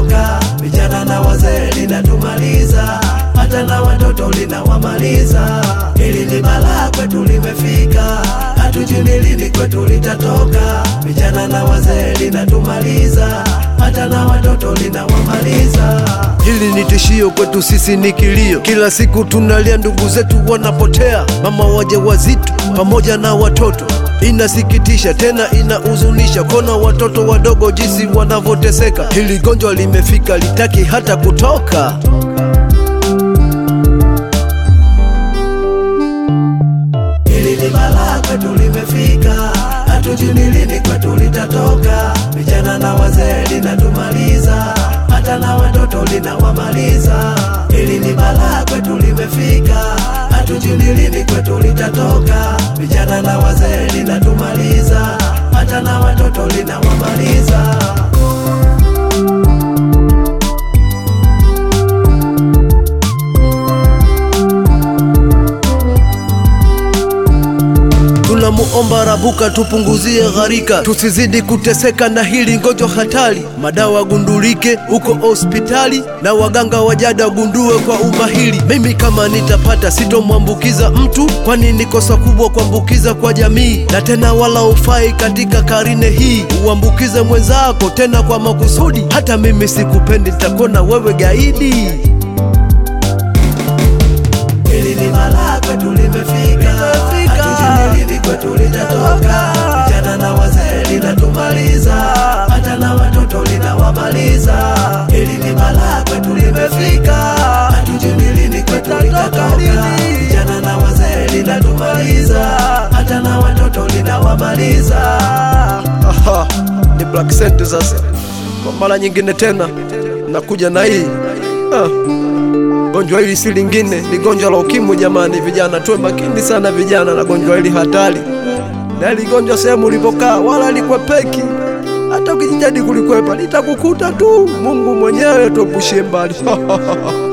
litatoka. Vijana na wazee linatumaliza, hata na watoto linawamaliza. Hili ni balaa kwetu limefika, hatujui ni lini kwetu litatoka. Vijana na wazee linatumaliza, hata na watoto linawamaliza. Hili ni tishio kwetu sisi, ni kilio. Kila siku tunalia, ndugu zetu wanapotea, mama wajawazito pamoja na watoto. Inasikitisha tena inahuzunisha kona watoto wadogo jinsi wanavyoteseka. Hili gonjwa limefika, litaki hata kutoka. Hili ni balaa kwetu limefika, hatujui ni lini kwetu litatoka. Vijana na wazee linatumaliza, hata na watoto linawamaliza. Hili ni balaa kwetu limefika, hatujui ni lini kwetu litatoka. Vijana na wazee linatumaliza, hata na watoto linawamaliza. Tunamuomba Rabuka tupunguzie gharika, tusizidi kuteseka na hili gonjwa hatari. Madawa gundulike huko hospitali na waganga wajada wagundue kwa umahiri. Mimi kama nitapata sitomwambukiza mtu, kwani ni kosa kubwa kuambukiza kwa jamii, na tena wala ufai katika karine hii uambukize mwenzako tena kwa makusudi. Hata mimi sikupendi, nitakona wewe gaidi. Hili ni balaa kwetu limefika, hatujui ni lini kwetu litatoka. Vijana na wazee linatumaliza, hata na watoto linawamaliza. Hili ni balaa kwetu limefika, hatujui ni lini kwetu litatoka. Vijana na wazee linatumaliza, hata na watoto linawamaliza. Aha, ni Black Sent sasa. Kwa mara nyingine tena nakuja na hii ah. Gonjwa hili si lingine, ni gonjwa la ukimwi. Jamani vijana, tuwe makini sana vijana na gonjwa hili hatari, na hili gonjwa sehemu ulipokaa wala likwepeki. Hata ukijitahidi kulikwepa litakukuta tu. Mungu mwenyewe tuepushie mbali